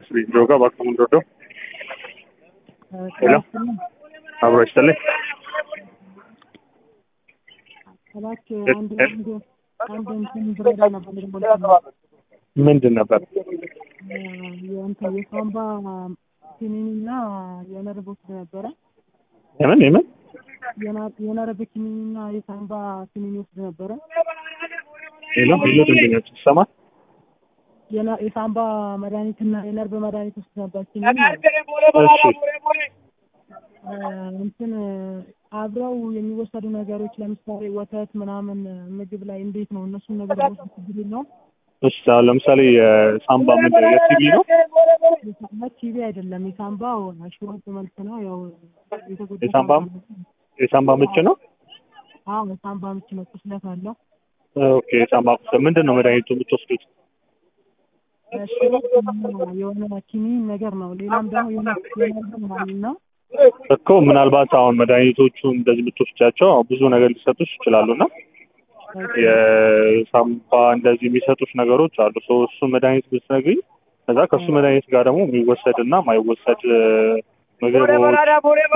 ጆጋ ባክሙን ዶዶ ሄሎ አብሮ ይስጥልኝ። እባክህ አንድ አንድ አንድ እንትን ብረዳ ነበር ልሞልት ምንድን ነበር? የእንትን የሳምባ ኪኒኒና የነርቭ ወስድ ነበረ። የምን የምን የና- የነርቭ ኪኒኒና የሳምባ ኪኒኒ ወስድ ነበረ። ሄሎ ሄሎ ደንበኛች ይሰማል? የና- የሳምባ መድኃኒትና የነርቭ መድኃኒት ወስድ ነበር ኪኒኒ ማለት ነው። እሺ እ እንትን አብረው የሚወሰዱ ነገሮች ለምሳሌ ወተት ምናምን ምግብ ላይ እንዴት ነው እነሱን ነገር ወስድ ችግር የለውም? እሺ አሁን ለምሳሌ የሳምባ ምንድን ነው የቲቪ ነው? የሳምባ ቲቪ አይደለም። የሳምባው ሽሮፕ መልክ ነው። ያው የተጎዳ የሳምባ የሳምባ ምች ነው? አዎ የሳምባ ምች ነው። ቁስለት አለው። ኦኬ የሳምባ ቁስል ምንድን ነው መድኃኒቱ የምትወስዱት? ሽሮፕ የሆነ ኪኒን ነገር ነው። ሌላም ደግሞ የሆነ የነርቭ ምናምን ነው። እኮ ምናልባት አሁን መድኃኒቶቹ እንደዚህ የምትወስጃቸው ብዙ ነገር ሊሰጡሽ ይችላሉ እና የሳምባ እንደዚህ የሚሰጡሽ ነገሮች አሉ። ሰው እሱ መድኃኒት ብትነግሪኝ ከዛ ከእሱ መድኃኒት ጋር ደግሞ የሚወሰድ እና የማይወሰድ ምግቦች